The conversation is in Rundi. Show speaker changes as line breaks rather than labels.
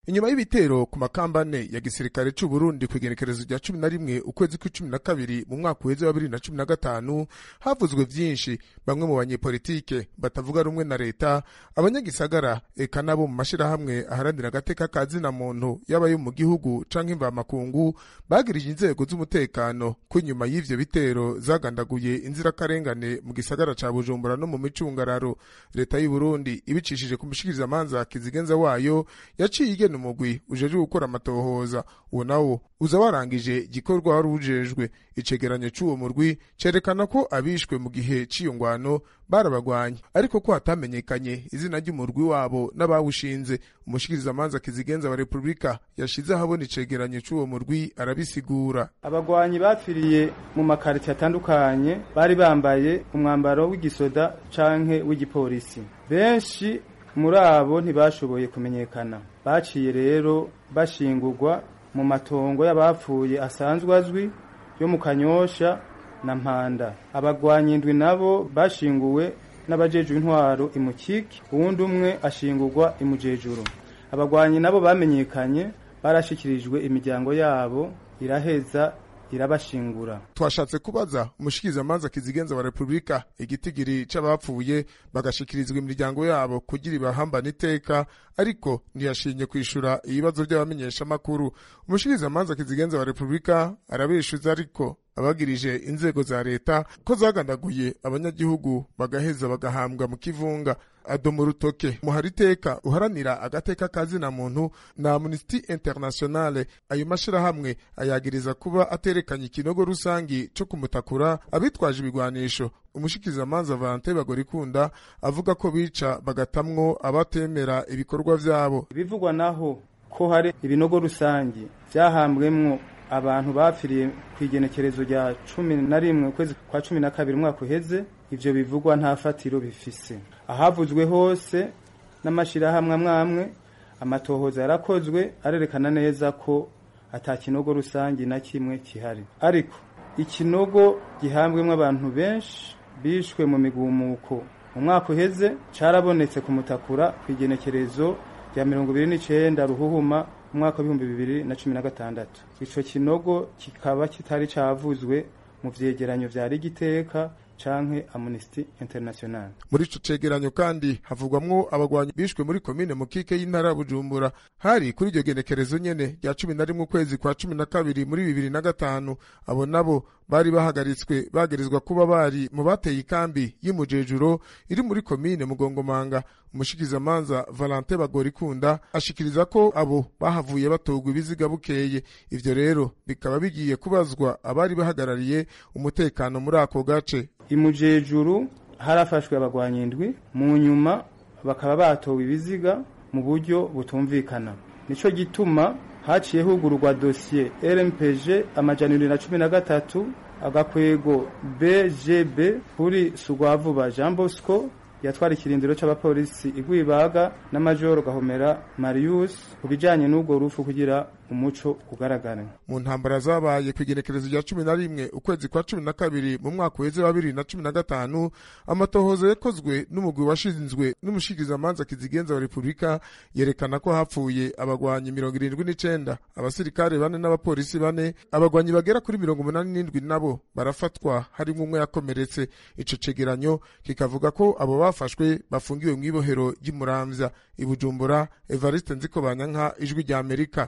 inyuma y'ibitero ku makambane ya gisirikare c'u Burundi kw'igenekerezo rya cumi na rimwe ukwezi kw'icumi na kabiri mu mwaka uheze wa bibiri na cumi na gatanu havuzwe vyinshi bamwe mu banyepolitike batavuga rumwe na leta abanyagisagara eka nabo mu mashirahamwe aharanira agateka ka zina muntu yaba yo mu gihugu canke imvamakungu bagirije inzego z'umutekano ko inyuma y'ivyo bitero zagandaguye inzirakarengane mu gisagara ca Bujumbura no mu micungararo leta y'u Burundi ibicishije ku mushikirizamanza kizigenza wayo yaciye igena umugwi ujejwe gukora amatohoza uwo nawo uza warangije igikorwa wari ujejwe icegeranyo c'uwo murwi cerekana ko abishwe mu gihe c'iyo ngwano barabagwanye ariko ko hatamenyekanye izina ry'umurwi wabo n'abawushinze umushikirizamanza kizigenza wa repubulika yashize ahabona icegeranyo c'uwo murwi arabisigura
abagwanyi bapfiriye mu makariti atandukanye bari bambaye umwambaro w'igisoda canke w'igipolisi benshi muri abo ntibashoboye kumenyekana baciye rero bashingurwa mu matongo y'abapfuye asanzwe azwi yo mu kanyosha na mpanda abagwanyi indwi nabo bashinguwe n'abajejwe intwaro imukiki uwundi umwe ashingurwa imujejuru abagwanyi nabo bamenyekanye barashikirijwe imiryango yabo iraheza irabashingura
twashatse kubaza umushikirizamanza kizigenza wa repubulika igitigiri c'abapfuye bagashikirizwa imiryango yabo kugira ibahambane iteka ariko ntiyashinye kwishura ibibazo by'abamenyeshamakuru umushikirizamanza kizigenza wa repubulika arabeshuza ariko abagirije inzego za leta ko zagandaguye abanyagihugu bagaheza bagahambwa mu kivunga adoma urutoke muhariteka uharanira agateka ka zina muntu na amnesty internationale ayo mashirahamwe ayagiriza kuba aterekanye ikinogo rusangi co kumutakura abitwaje ibigwanisho umushikirizamanza Valentin Bagorikunda avuga ko bica bagatamwo abatemera ibikorwa vyabo
ibivugwa naho ko hari ibinogo rusangi vyahambwemwo abantu bapfiriye ku igenekerezo rya cumi na rimwe ukwezi kwa cumi na kabiri umwaka uheze ivyo bivugwa nta fatiro bifise ahavuzwe hose n'amashirahamwe amwe amwe amatohoza yarakozwe arerekana neza ko ata kinogo rusangi na kimwe kihari ariko ikinogo gihambwemo abantu benshi bishwe mu migumuko mu mwaka uheze carabonetse ku mutakura ku igenekerezo rya mirongo ibiri n'icenda ruhuhuma umwaka w'ibihumbi bibiri na cumi na gatandatu ico kinogo kikaba kitari cavuzwe mu vyegeranyo vya rigiteka canke Amnesty International
muri ico cegeranyo kandi havugwamwo abagwanyi bishwe muri komine mukike y'intara ya Bujumbura hari kuri iryo genekerezo nyene rya cumi na rimwe ukwezi kwa cumi na kabiri muri bibiri na gatanu abo nabo bari bahagaritswe bagirizwa kuba bari mu bateye ikambi y'imujejuro iri muri komine mugongomanga umushikizamanza Valentin Bagorikunda ashikiriza ko abo bahavuye batogwa ibiziga bukeye ivyo rero bikaba bigiye kubazwa abari bahagarariye umutekano muri ako gace
imujejuru harafashwe abagwanyi indwi mu nyuma bakaba batowe ibiziga mu buryo butumvikana nico gituma haciye hugururwa dosiye rmpg amajana ibiri na cumi na gatatu agakwego bgb kuri sugwavuba jean bosco yatwara ikirindiro c'abapolisi igwibaga na majoro gahomera marius ku bijanye n'ubwo rufu kugira umuco ugaragara
mu ntambara zabaye ku igenekerezo rya cumi na rimwe ukwezi kwa cumi na kabiri mu mwaka uheze wa bibiri na cumi na gatanu amatohoza yakozwe n'umugwi washinzwe n'umushikirizamanza kizigenza wa repubulika yerekana ko hapfuye abagwanyi mirongo irindwi n'icenda abasirikare bane n'abapolisi bane abagwanyi bagera kuri mirongo umunani n'indwi nabo barafatwa harimwo umwe yakomeretse ico cegeranyo kikavuga ko abo bafashwe bafungiwe mw'ibohero ry'imuramvya i bujumbura evariste nziko banyanka ijwi rya amerika